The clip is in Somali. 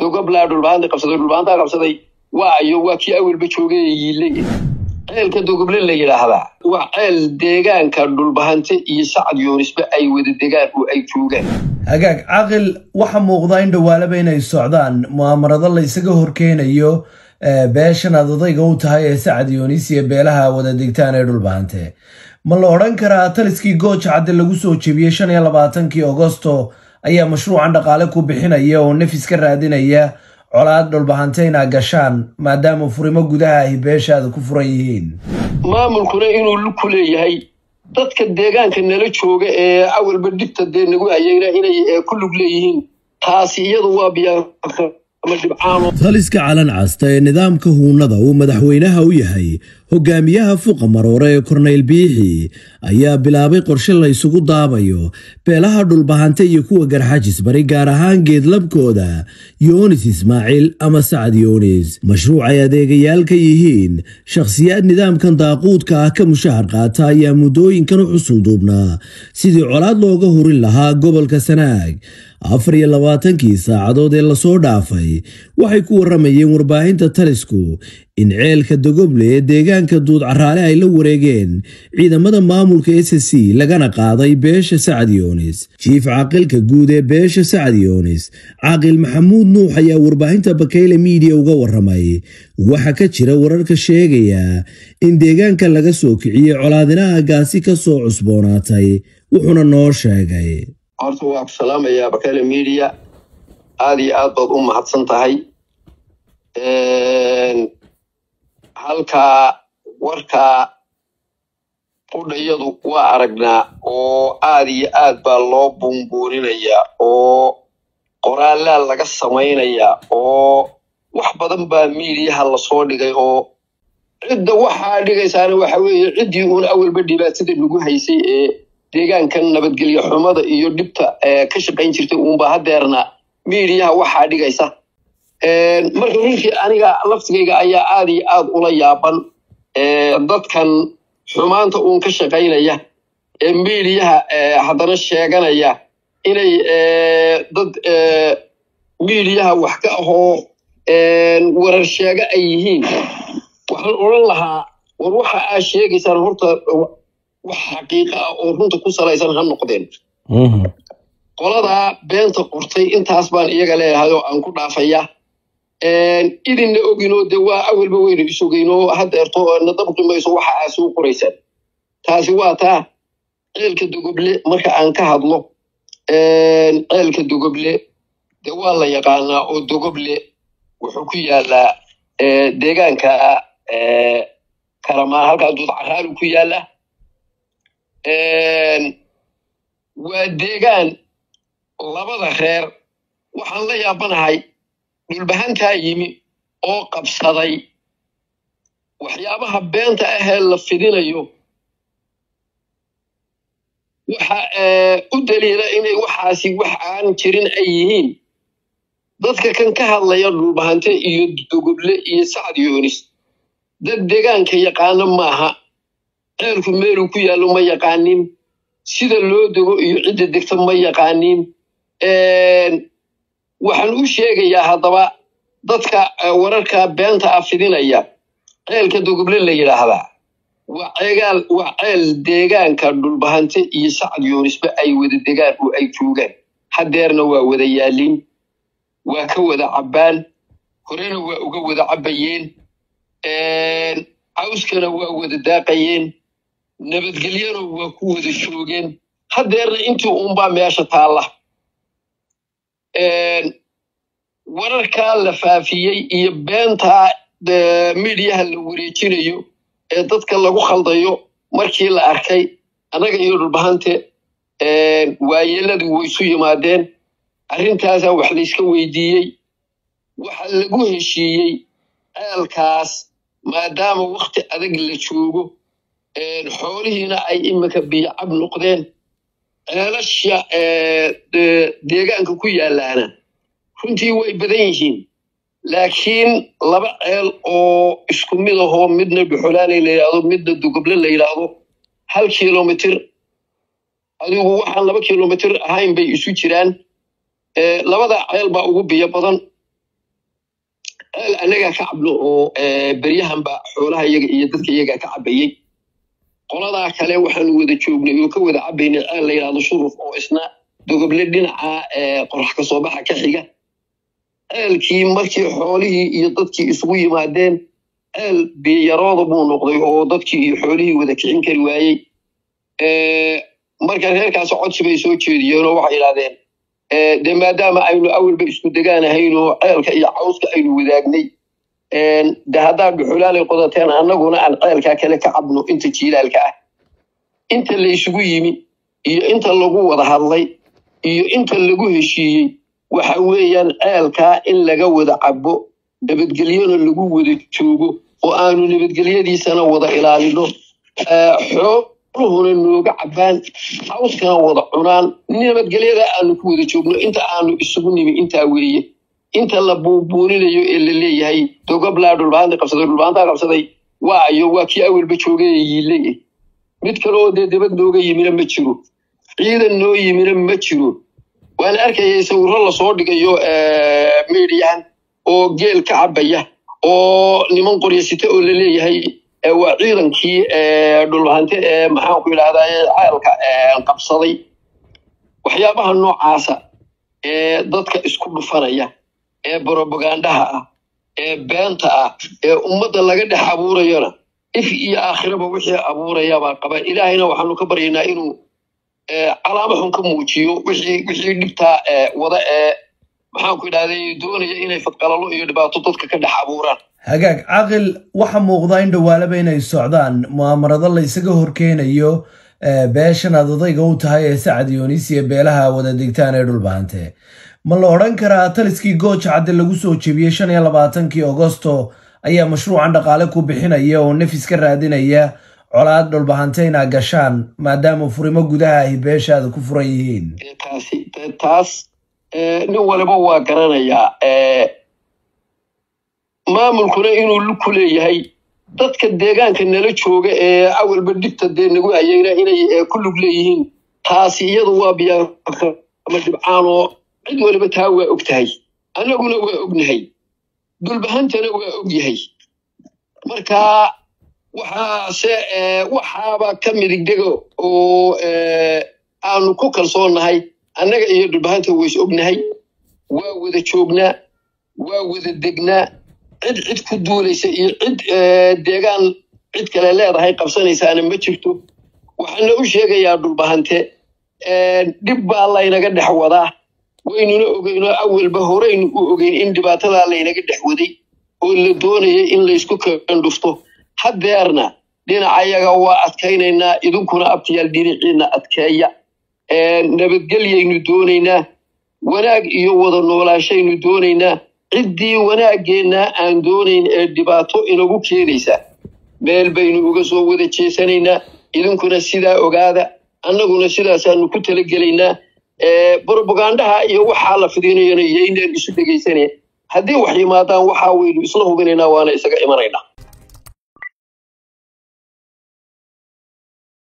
dogoblaa dhulbaanta qabsaday dhulbaantaa qabsaday waa ayo waa kii awalba joogay yiilay ceelka dogoble la yidhaahdaa waa ceel deegaanka dhulbahante iyo sacad yoonisba ay wada degaan oo ay joogaan hagaag caqil waxa muuqdaa in dhawaalaba inay socdaan mu'aamarado la isaga horkeenayo beeshan aad odayga u tahay ee sacad yoonis iyo beelaha wada degtaan ee dhulbahante ma la odhan karaa taliskii gooja cadde lagu soo jebiyey shan iyo labaatankii agosto ayaa mashruucan dhaqaale ku bixinaya oo nafis ka raadinaya colaad dhulbahante inaa gashaan maadaama furimo gudaha ahi beeshaada ku furan yihiin maamulkuna inuu ku leeyahay dadka deegaanka nala jooga ee awalba dhibta dee nagu hayayna inay ku lug leeyihiin taasi iyadu waa biyaa taliska calan casta ee nidaamka huunada uu madaxweynaha u yahay hogaamiyaha fuqa maroore ee korneyl biixi ayaa bilaabay qorshe la ysugu daabayo beelaha dhulbahante iyo kuwa garxajis bari gaar ahaan geedlabkooda yoonis ismaaciil ama sacad yoonis mashruuc ay adeegayaal ka yihiin shakhsiyaad nidaamkan daaquudka ah ka mushahar qaata ayaa muddooyinkan u xusul duubnaa sidii colaad looga hurin lahaa gobolka sanaag afar iyo labaatankii saacadood ee lasoo dhaafay waxay ku warramayeen warbaahinta talisku in ceelka dogoble ee deegaanka duud caraale ay la wareegeen ciidamada maamulka s c lagana qaaday beesha sacad yoonis jiif caaqilka guud ee beesha sacad yoonis caaqil maxamuud nuux ayaa warbaahinta bakeyle miidiya uga warramay waxa ka jira wararka sheegaya in deegaanka laga soo kiciyey colaadinaha gaasi ka soo cusboonaatay wuxuuna noo sheegay horta waa ku salaamayaa bakele media aada iyo aad baad u mahadsan tahay halkaa warkaa qudhayadu waa aragnaa oo aad iyo aad baa loo buunbuuninayaa oo qoraalaa laga samaynayaa oo wax badan baa miidiyaha lasoo dhigay oo cidda waxaa dhigaysaana waxa weeye ciddii uun awalba dhibaatada nagu haysay ee deegaankan nabadgelyo xumada iyo dhibta ka shaqayn jirtay uunba hadeerna miidiyaha waxaa dhigaysa marka runtii aniga laftigayga ayaa aad iyo aad ula yaaban dadkan xumaanta uun ka shaqaynaya ee miidiyaha haddana sheeganaya inay dad miidiyaha wax ka ahoo warar sheega ay yihiin waxaan odhan lahaa war waxa aad sheegaysaan horta wax xaqiiqa ah oo runta ku salaysan ha noqdeen qoladaa beenta qortay intaas baan iyaga leeyahay oo aan ku dhaafaya idinna oginoo de waa awalba weynu isogeynoo hadeerto na dabqi mayso waxa aad soo qoraysaan taasi waa taa ceelka dogoble marka aan ka hadlo ceelka dogoble de waa la yaqaanaa oo dogoble wuxuu ku yaalaa deegaanka karamaan halkaa duud caraalu ku yaala waa deegaan labada reer waxaan la yaabanahay dhulbahantaa yimi oo qabsaday waxyaabaha beenta ahee la fidinayo waxa u daliila inay waxaasi wax aan jirin ay yihiin dadka kan ka hadlaya dhulbahante iyo dogoble iyo sacad yoonis dad deegaanka yaqaano maaha ceelku meeluu ku yaallo ma yaqaanin sida loo dego iyo cidda degta ma yaqaanin waxaan u sheegayaa haddaba dadka wararka beenta ah fidinaya ceelka dogoble la yidhaahdaa waa ceegaal waa ceel deegaanka dhulbahante iyo sacad yoonisba ay wada degaan oo ay joogaan hadeerna waa wada yaalin waa ka wada cabbaan horena waa uga wada cabbayeen cawskana waa wada daaqayeen nabadgelyana waa ku wada joogeen hadeerna intii uunbaa meesha taalla wararkaa la faafiyey iyo beentaa midiyaha la wareejinayo ee dadka lagu khaldayo markii la arkay annaga iyo dhulbahante waayeeladii waysu yimaadeen arrintaasaa wax layska weydiiyey waxa lagu heshiiyey ceelkaas maadaama wakti adag la joogo xoolihiina ay iminka biyocab noqdeen ceelasha deegaanka ku yaalaana runtii way badan yihiin laakiin laba ceel oo isku mid ahoo midna dhuxolaanay la yidhaahdo midna dugoble la yidhaahdo hal kilomitir adigu waxaan laba kilomitir ahayn bay isu jiraan labada ceel baa ugu biyo badan ceel annagaa ka cabno oo beryahanba xoolaha iyaga iyo dadka iyagaa ka cabayey qoladaa kale waxaanu wada joognay oo ka wada cabaynay ceel la yidhahdo shuruf oo isna dogoble dhinaca qorax ka soo baxa ka xiga ceelkii markii xoolihii iyo dadkii isugu yimaadeen ceel biyarooda buu noqday oo dadkii iyo xoolihii wada kicin kari waayey marka reerkaasi codsi bay soo jeediyeen oo waxay yidhahdeen dee maadaama aynu awalba isku degaanahayn oo ceelka iyo cawska aynu wadaagnay de haddaad dhuxulaalay qodateen annaguna aan ceelkaa kale ka cabno inta jiilaalka ah inta laysugu yimi iyo inta lagu wada hadlay iyo inta lagu heshiiyey waxa weeyaan ceelkaa in laga wada cabo nabadgelyona lagu wada joogo oo aanu nabadgelyadiisana wada ilaalino xooluhuna nooga cabaan cawskana wada cunaan nabadgelyada aanu ku wada joogno inta aanu isugu nimi intaa weeye inta la buubuuninayo ee la leeyahay dogoblaa dhulbaanta qabsaday dhulbaantaa qabsaday waayo waa kii awalba joogay yiile mid kale oo dee dabad nooga yimina ma jiro ciidan noo yimina ma jiro waan arkayay sawirro lasoo dhigayo mediyan oo geel ka cabaya oo niman qoryasite oo la leeyahay waa ciidankii dhulbahante ee maxaan ku yidhahdaa ceelka qabsaday waxyaabaha noocaasa ee dadka isku dhufanaya ee brobagandaha ah ee beenta ah ee ummadda laga dhex abuurayona if iyo aakhiraba wixii abuurayabaa qaba ilaahayna waxaanu ka baryaynaa inuu calaamo xun ka muujiyo wixii wixii dhibtaa wada ee maxaan ku idhahday doonaya inay fadqalalo iyo dhibaato dadka ka dhex abuuraan hagaag caqil waxa muuqda in dhawaalaba inay socdaan mu'aamarado la isaga horkeenayo beeshan aad odayga u tahay ee sacad yoonis iyo beelaha wada degtaan ee dhulbahante ma la odhan karaa taliskii gooja cadde lagu soo jebiyey shan iyo labaatankii agosto ayaa mashruucan dhaqaale ku bixinaya oo nafis ka raadinaya colaad dhulbahante inaa gashaan maadaama furimo gudaha ay beeshaada ku furan yihiin taasi taas nin waliba waa garanayaa maamulkuna inuu luku leeyahay dadka deegaanka nala jooga ee awalba dhibta dee nagu hayayna inay ku lug leeyihiin taasi iyadu waa biyaama dhibcaan oo cid waliba taa waa og tahay annaguna waa ognahay dulbahantana waa og yahay marka waxaase waxaaba ka midigdego oo aanu ku kalsoonnahay annaga iyo dhulbahanta ways ognahay waa wada joognaa waa wada degnaa cid cid ku duulaysa iyo cid deegaan cid kale leedahay qabsanaysaana ma jirto waxaana u sheegayaa dhulbahante dhib baa laynaga dhex wadaa waynuna ogeynoo awalba horeynu u ogeyn in dhibaatadaa laynaga dhex waday oo la doonaya in laysku kandhufto haddeerna dhinacayaga waa adkaynaynaa idinkuna abtiyaal dhinaciina adkeeya nabadgelyaynu doonaynaa wanaag iyo wada noolaashaynu doonaynaa ciddii wanaaggeenna aan doonayn ee dhibaato inagu keenaysa meel baynu uga soo wada jeesanaynaa idinkuna sidaa ogaada annaguna sidaasaanu ku talagelaynaa brobagandaha iyo waxaa la fidinayana yaynaan isu dhegaysaneen haddii wax yimaadaan waxaa waynu isla hubinaynaa waana isaga imanaynaa